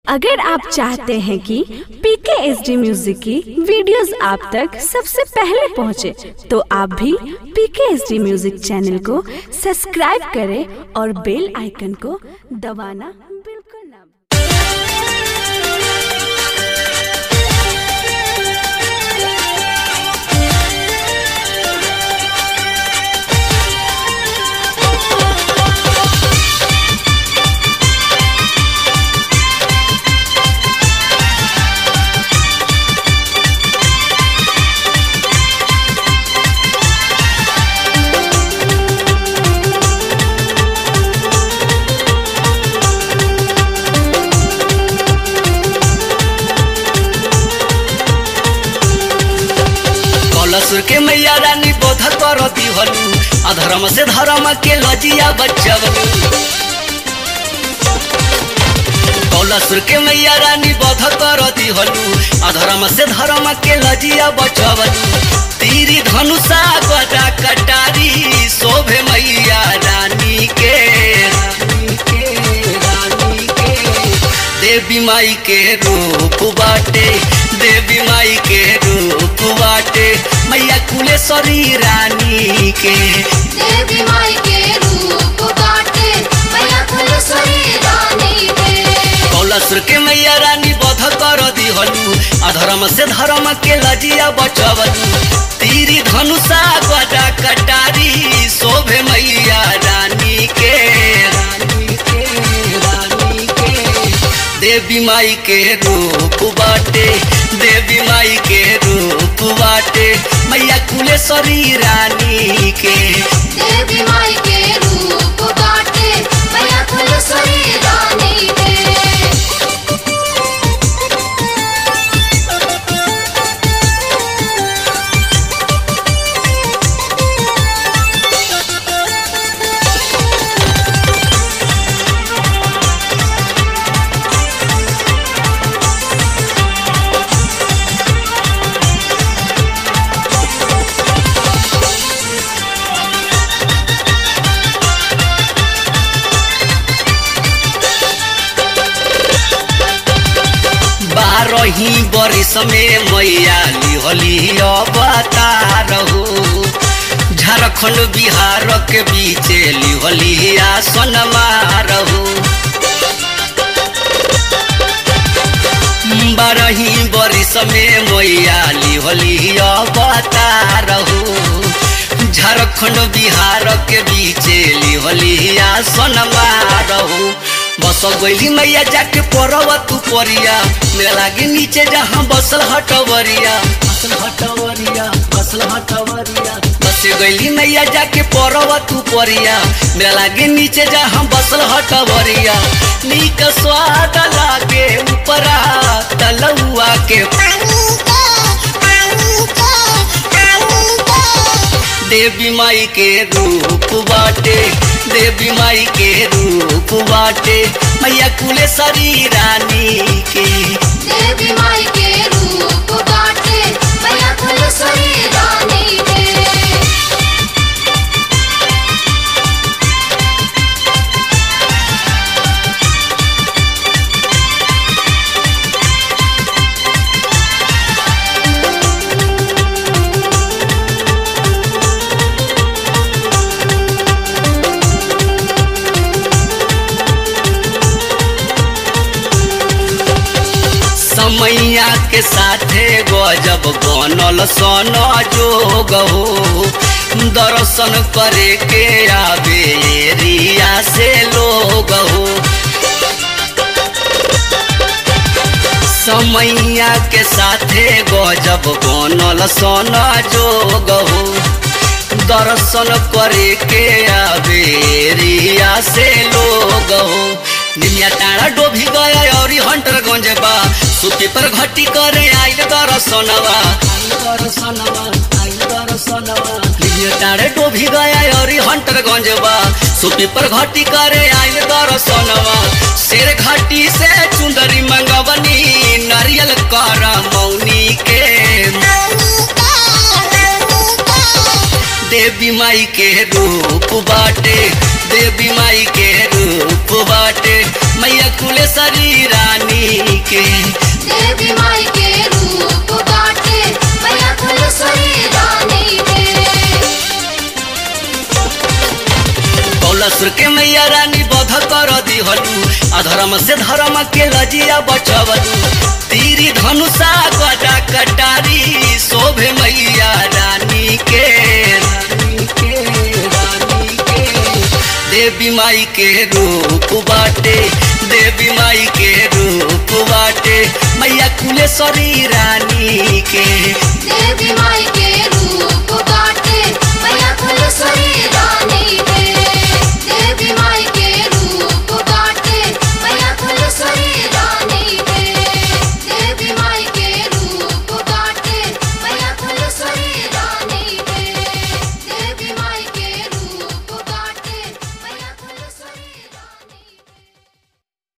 अगर आप चाहते हैं कि पीके एस डी म्यूजिक की वीडियोस आप तक सबसे पहले पहुंचे, तो आप भी PK S D music channel को सब्सक्राइब करें और बेल आइकन को दबाना बिल्कुल ना भूलें। कलसुर के मैया रानी बोध कर दिहलू अधर्म से धर्म के लजिया बचवलू कौलसुर के मैया रानी बोध कर दिहलू अधर्म से धर्म के लजिया बचवलू तीरी धनुषा गदा कटारी शोभे मैया रानी के रानी के रानी के देवी माई के रूप बाटे देवी माई के रूप बाटे मैया कुलेश्वरी रानी के देवी माई के रूप बाटे मैया फुलसरी रानी के कौलसुर के मैया रानी बध कर दिहलू अधर्म से धर्म के लजिया बचवलू तीरी धनुषा गदा कटारी शोभे मैया रानी के रानी के रानी के देवी माई के रूप बाटे देवी माई के रूप बाटे मैया कुलेश्वरी रानी के देवी माई के रूप बाटे मैया फुलसरी रानी के बारही बरिस में मैया लिहली अवतार हो झारखंड बिहार के बीच लिहली आसन हो बारही बरिस में मैया लिहली अवतार हो झारखंड बिहार के बीच लिहली आसन हो बस गईली मैया जाके पड़ब तू परिया मेरा लागे नीचे जहाँ बसल हटवरिया बसल हटवरिया बसल हटवरिया बस गईली मैया जाके पड़ब तू परिया मेरा लागे नीचे जहाँ बसल हटवरिया नीक स्वाद लागे ऊपरा तलुआ के देवी माई के रूप बाटे देवी माई के रूप बाटे मैया कुलेश्वरी रानी के देवी माई के रूप बाटे मैया फुलसरी रानी के समैया के साथे गजब बनल सन जोग हो दर्शन करे के आवे एरिया से लोग हो समैया के साथे गजब बनल सन जोग हो दर्शन करे के आवे एरिया से लोग हो निमिया टाड़ा डोभी गया और हंटर गंजबा सुपी पर घटी करे आइल दर्शनवा आइल दर्शनवा आइल दर्शनवा निमिया टाड़े डोभी गया और हंटर गंजबा सुपी पर घटी करे आइल दर्शनवा शेर घाटी से चुंदरी मंगवनी नारियल कर मौनी के देवी माई के रूप बाटे देवी माई के रूप बाटे मैया कुलेश्वरी रानी असुर के मैया रानी बध कर दिहलू अधर्म से धर्म के लजिया बचवलू तीरी धनुषा गदा कटारी शोभे मैया रानी के रानी के रानी के देवी माई के रूप बाटे देवी माई के रूप बाटे मैया कुलेश्वरी रानी के देवी माई